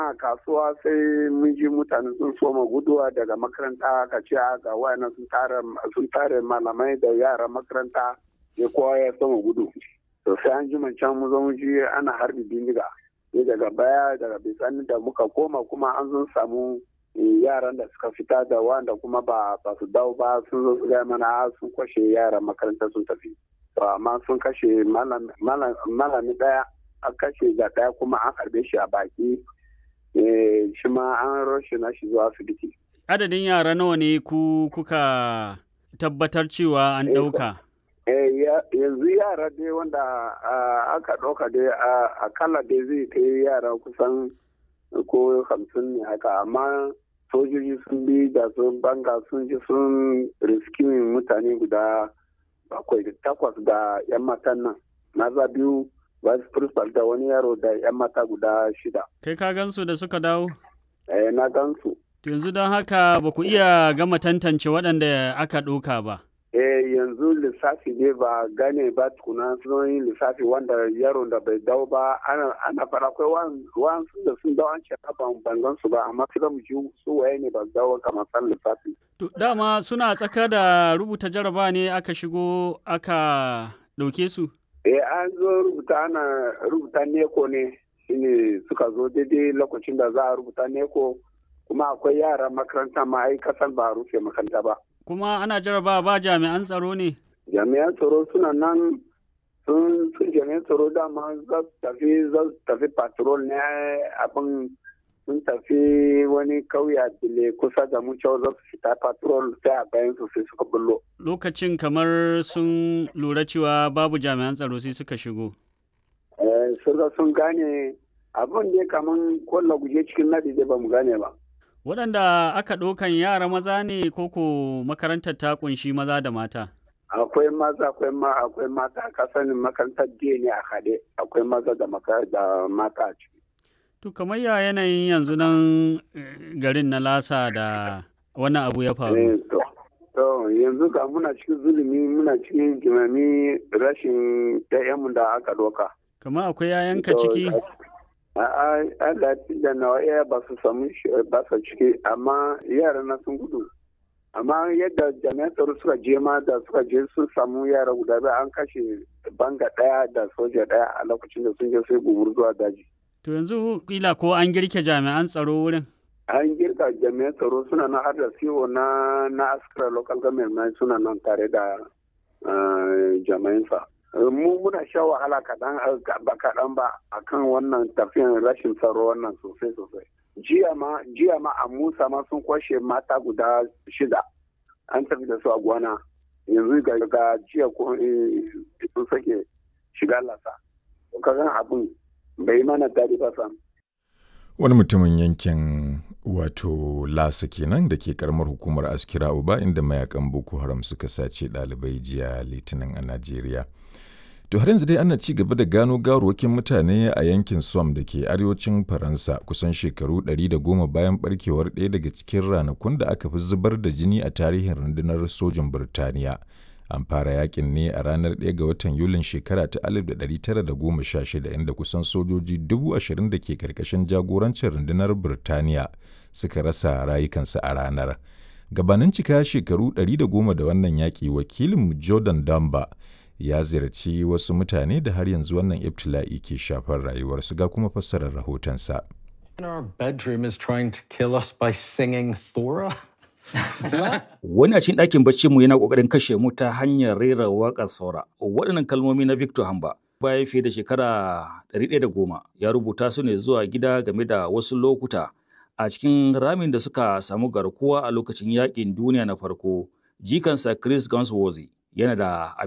a kasuwa sai mun ji mutane sun soma guduwa daga makaranta ka ce ga wayannan sun tare malamai da yaran makaranta ya kowa ya soma gudu to sai an ji can mu zo ji ana harbi bindiga ne daga baya daga bisani da muka koma kuma an zo samu yaran da suka fita da wanda kuma ba ba su dawo ba sun zo su gaya mana sun kwashe yaran makaranta sun tafi to amma sun kashe malami daya an kashe ga daya kuma an harbe shi a baki shi ma an roshe na shi zuwa asibiti adadin yara nawa ne ku kuka tabbatar cewa an ɗauka yanzu yara dai wanda aka ɗauka dai akalla dai zai kai yara kusan ko hamsin ne haka amma sojoji sun bi da sun banga sun ji sun riskimin mutane guda bakwai da takwas da yan matan nan maza biyu vice principal da wani yaro da yan mata guda shida kai ka gansu da suka dawo eh na gansu yanzu don haka ba ku iya gama tantance waɗanda aka ɗauka ba eh yanzu lissafi ne ba gane ba tukuna sun yi lissafi wanda yaron da bai dawo ba ana fara akwai wasu da sun dawo an ce ban bangan su ba amma sai mu ji su waye ne ba dawo kamar san lissafi to dama suna tsaka da rubuta jaraba ne aka shigo aka ɗauke su eh an zo rubuta ana rubuta neko ne shine suka zo daidai lokacin da za a rubuta neko kuma akwai yara makaranta ma ai kasan ba a rufe makaranta ba kuma ana jaraba ba jami'an tsaro ne? Jami'an tsaro suna nan sun sun jami'an tsaro dama za su tafi za su tafi patrol ne abin sun tafi wani kauya dile kusa da mu cewa za su fita patrol sai a bayan su sai suka bullo. Lokacin kamar sun lura cewa babu jami'an tsaro sai suka shigo. Eh, sun gane abin ne kamar kwallo guje cikin nadi da ba mu gane ba. waɗanda aka ɗaukan yara maza ne koko makarantar ta kunshi maza da mata akwai maza akwai ma akwai mata ka sanin makarantar jiya ne a haɗe akwai maza da da mata a ciki to kamar ya yanayin yanzu nan garin na lasa da wannan abu ya faru to yanzu ga muna cikin zulumi muna cikin jimami rashin ɗayanmu da aka ɗauka kamar akwai yayanka ciki Allah da nawa iya ba su samu ba su ciki amma yara na sun gudu amma yadda jami'an tsaro suka je ma da suka je sun samu yara guda biyu an kashe banga daya da soja daya a lokacin da sun je sai gumur zuwa daji to yanzu kila ko an girke jami'an tsaro wurin an girka jami'an tsaro suna nan har da CEO na na askara local government suna nan tare da jami'an sa mu muna sha wahala kaɗan ba kaɗan ba akan wannan tafiyan rashin tsaro wannan sosai sosai jiya ma jiya ma a musa ma sun kwashe mata guda shida an tafi da su a gwana yanzu ga ga jiya ko sun sake shiga lasa kagan abin bai mana daɗi ba sam wani mutumin yankin wato lasa kenan da ke karamar hukumar askira uba inda mayakan boko haram suka sace ɗalibai jiya litinin a najeriya To har yanzu dai ana ci gaba da gano gawarwakin mutane a yankin Somme da ke arewacin Faransa kusan shekaru 110 bayan barkewar ɗaya daga cikin ranakun da aka fi zubar da jini a tarihin rundunar sojin Birtaniya. An fara yakin ne a ranar 1 ga watan Yulin shekara ta 1916 inda kusan sojoji 20,000 da ke karkashin jagorancin rundunar Birtaniya suka rasa rayukansu a ranar. Gabanin cika shekaru 110 da wannan yaƙi wakilin Jordan Damba ya ziyarci wasu mutane da har yanzu wannan ibtila'i ke shafar rayuwarsu ga kuma fassarar rahotonsa. Wani a cikin ɗakin baccinmu yana ƙoƙarin kashe mu ta hanyar rera waƙar saura. Waɗannan kalmomi na Victor Hamba bayan fiye da shekara 110 ya rubuta su ne zuwa gida game da wasu lokuta a cikin ramin da suka samu garkuwa a lokacin yaƙin duniya na farko. Jikansa Chris Gunsworthy yana da